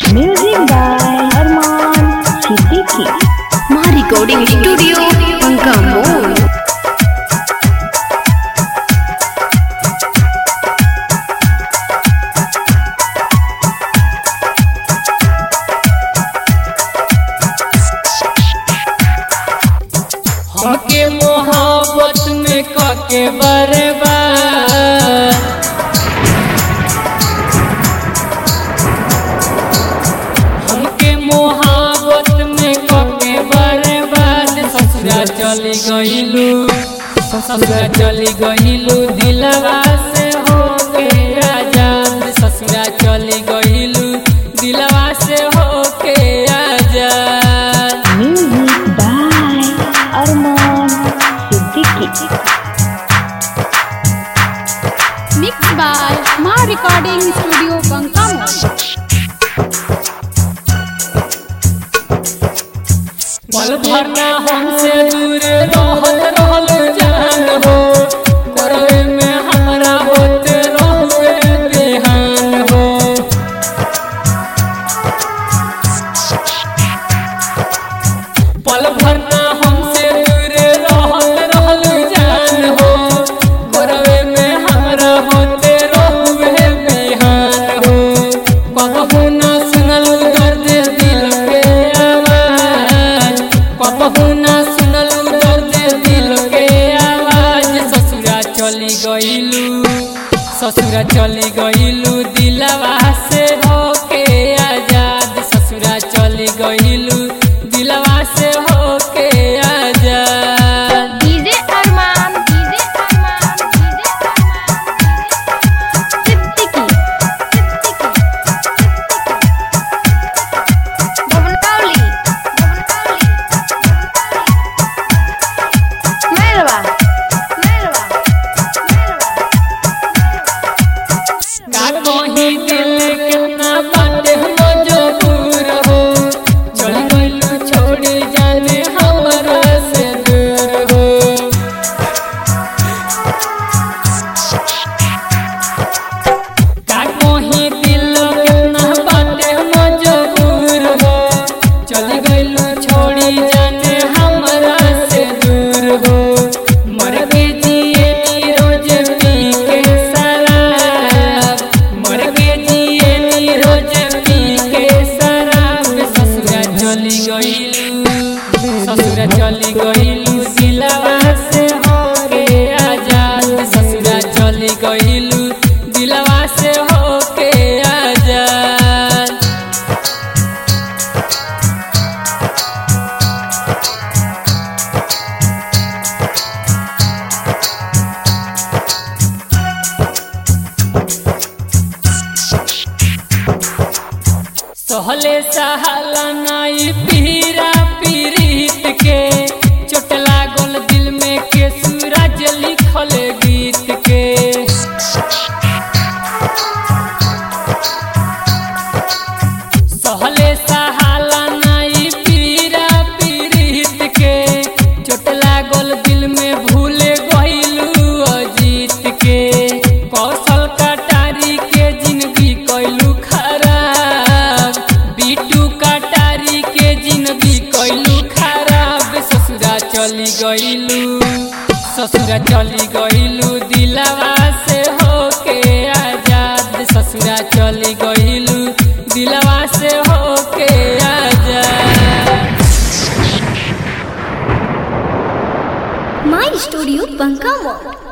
Music by Arman Siddiqui. Maa recording studio Panka Mod हमके मोहब्बत में कके बर्बाद हमके मोहब्बत में कके बर्बाद ससुरा चली गईलू ससुरा चली गईलू दिलवा से हो के आजाद ससुरा चली गईलू दिलवा से हो के आजाद Music by Arman Siddiqui. Mix by Maa recording studio Banka Mod पल भरना हमसे दूर रहल रहल जान हो करवे में हमरा होते रहुए बेहान हो पल भरना हमसे दूर रहल रहल जान हो करवे में हमरा होते रहुए बेहान हो कबहू ना सुनल दर्द दिल के आवाज कबहू ना सुनल दर्द दिल के आवाज ससुरा चली गईलू ससुरा चली गईलू दिलवा से होके आजाद ससुरा चली गईलू दिलवा से होके आजाद DJ Arman DJ Arman DJ Arman Siddiqui भवनकावली मेरवा मेरवा का कहीं दिल कितना बाटे मजबूर हो चल गइलू छोड़ जाने हमरा से दूर हो का कहीं दिल कितना बाटे मजबूर हो चल गइलू छोड़ी जाने हमरा से दूर हो मर के जिए नी रोज पी के शराब मर के जिए नी रोज पी के शराब ससुरा चली गइलू ससुरा चली गइलू दिलवा से हो के आजाद ससुरा चली गइलू दिलवा से हो के आजाद सहले सहाला नाई पीरा पीरीत के चोट लागल दिल में के सूरज लिखल गीत के सहले सहाला नाई पीरा पीरीत के चोट लागल दिल में भूले गइलू अजीत के कौशल कटारी के जिंदगी कैलू खराब बीटू कटारी के जिंदगी कैलू खराब ससुरा चली गइलू ससुरा चली गइलू दिलवा से होके आजाद ससुरा चली गइलू दिलवा से होके आजाद माई स्टूडियो पंका मॉल